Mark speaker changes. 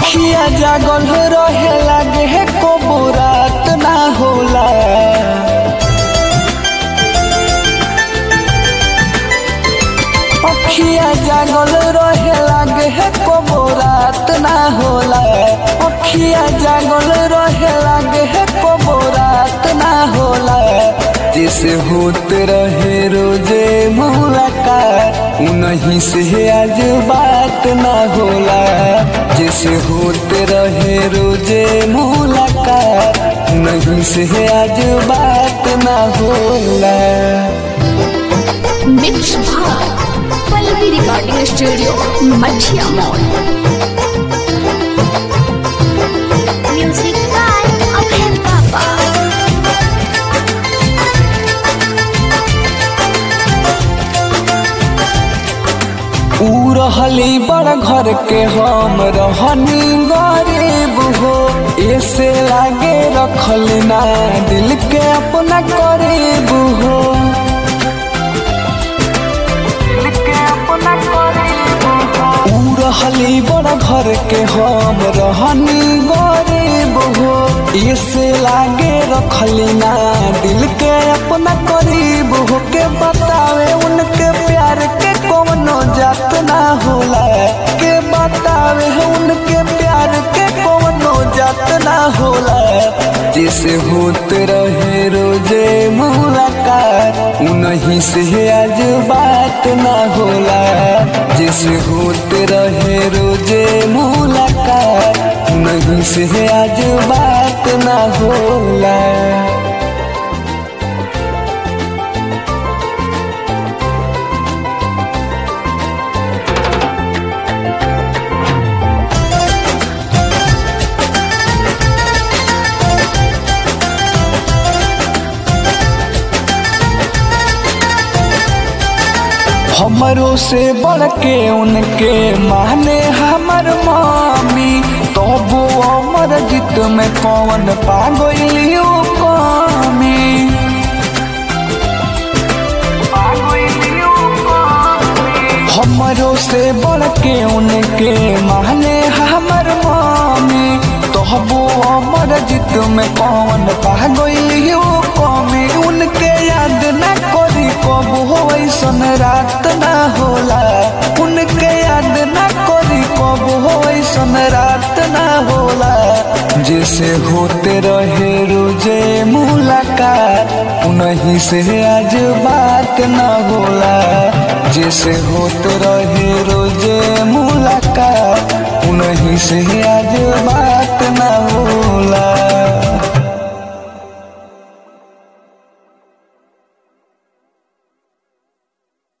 Speaker 1: अखिया जागल रहे लागे है को रात ना होला अखिया जागल रहे लागे है को रात ना होला अखिया जागल रहे लागे है को रात ना होला जैसे होते रहे रोजे मुलाकात उन्हीं से आज बात ना होला जैसे होते रहे रोजे मुलाकात उन्हीं से आज बात ना होला
Speaker 2: मिक्स भाग पल्लवी रिकॉर्डिंग स्टूडियो मछिया मॉल म्यूजिक बाय अभय पापा
Speaker 1: ऊ रहली बड़ घर के हम रहनी गरीब हो ऐसे लागे रखल ना दिल के अपना करीब हो ऊ रहली बड़ घर के हम रहनी गरीब हो ऐसे लागे रखली ना दिल के अपना करीब हो के बतावे उनके प्यार के कौनो जात ना होला के बतावे उनके प्यार के कौनो जात ना होला जैसे होते रहे रोजे मुलाकात उन्हीं से आज बात ना होला जैसे होते रहे रोजे मुलाकात उन्हीं से आज बात ना होला हमरों से बढ़ के उनके माने हमर मामी तो वो अमर जीत में कौन पागलियो कामी हमरों से बढ़ के उनके माने हमर मामी तो वो अमर जीत में कौन पागलियो कामी उनके याद न करी कब हो ऐसन रात ना होला उनके याद न करी कब हो ऐसन रात ना होला जैसे होते रहे रोजे मुलाकात उन्हीं से आज बात ना होला जैसे होते रहे रोजे मुलाकात उन्हीं से आज बात